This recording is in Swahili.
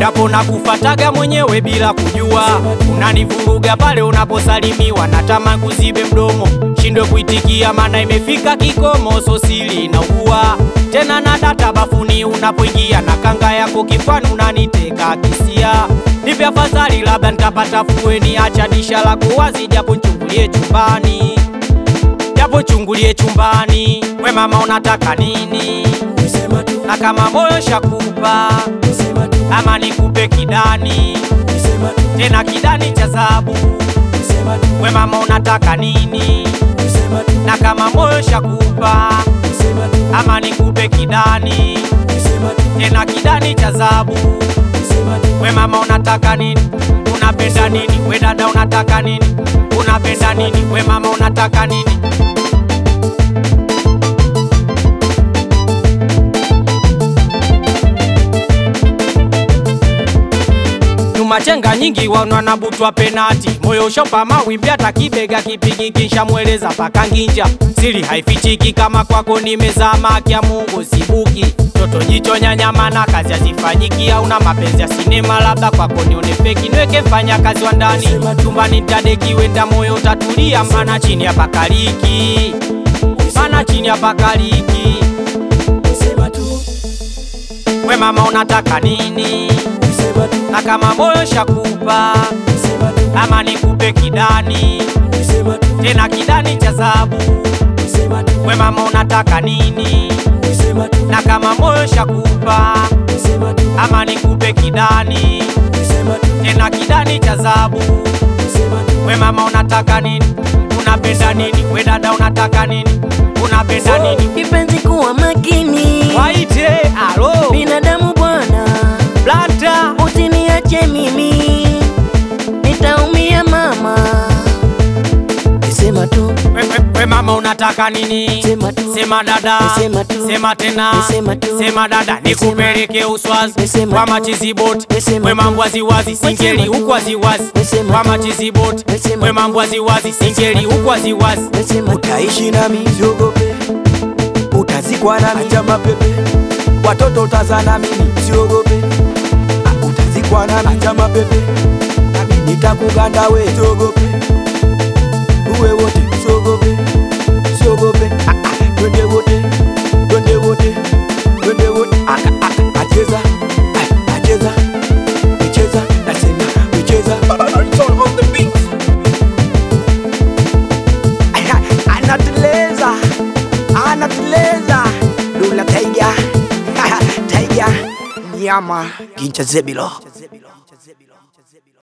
japo na kufataga mwenyewe bila kujua. Unanivuruga pale unaposalimiwa, natamani kuzibe mdomo, shindwe kuitikia, maana imefika kikomo, so sili na ugua tena na data bafuni unapoingia, na kanga yako kifani unaniteka kisia. Nipe afadhali, labda nitapata fueni, acha disha lako wazi, japo nchungulie chumbani, japo chungulie chumbani. We mama, unataka nini? Sema tu, na kama moyo shakupa sema tu, ama nikupe kidani sema tu, tena kidani cha zabu. sema tu, We mama unataka nini? sema tu, na kama moyo shakupa sema tu, ama nikupe kidani sema tu, tena kidani cha zabu. sema tu, We mama unataka nini? Unapenda nini? We dada unataka nini? Unapenda nini? We mama unataka nini? Nyuma chenga nyingi wana nabutwa penati, moyo ushopa mawimbi, hata kibega kipigi kisha mweleza paka nginja, siri haifichiki kama kwako nimezama, kya Mungu sibuki, toto jicho nyanyama na kazi hazifanyiki, au na mapenzi ya sinema, labda kwako nione feki, niweke mfanya kazi wa ndani chumbani, ntadeki wenda moyo utatulia, mana chini ya pakaliki, mana chini ya pakaliki. sema tu, We mama unataka nini? sema tu, na kama moyo shakupa sema tu, ama nikupe kidani sema tu, tena kidani cha zabu. sema tu, We mama unataka nini? sema tu, na kama moyo shakupa sema tu, ama nikupe kidani sema tu, tena kidani cha zabu. sema tu, We mama unataka nini? Unapenda nini? We dada unataka nini? Unapenda nini? Kipenzi kuwa makini, Waite alo binadamu bwana, blanta usiniache mimi, nitaumia mama. Sema tu, we, we, we mama unataka nini? Sema tu. Sema dada, Sema tu. sema tena, Sema tu. sema dada, nikupeleke Uswazi Sema kwa tu. machiziboti, Sema we tu. mambo waziwazi, singeli Sema tu. huku waziwazi, Sema kwa tu. machiziboti, Sema we tu. mambo waziwazi, singeli huku waziwazi. sema tu, utaishi nami siogope, utazikwa nami acha mapepe, watoto utazaa na mimi siogope, Ah, utazikwa nami acha mapepe, nami nitakuganda we siogope, uwe wote siogope, siogope, Ah, ah, twende wote, twende wote, twende wote, aka aka acheza, ah, acheza, wecheza, nasema wecheza, anateleza anateleza dula taiga taiga nyama gincha zebilo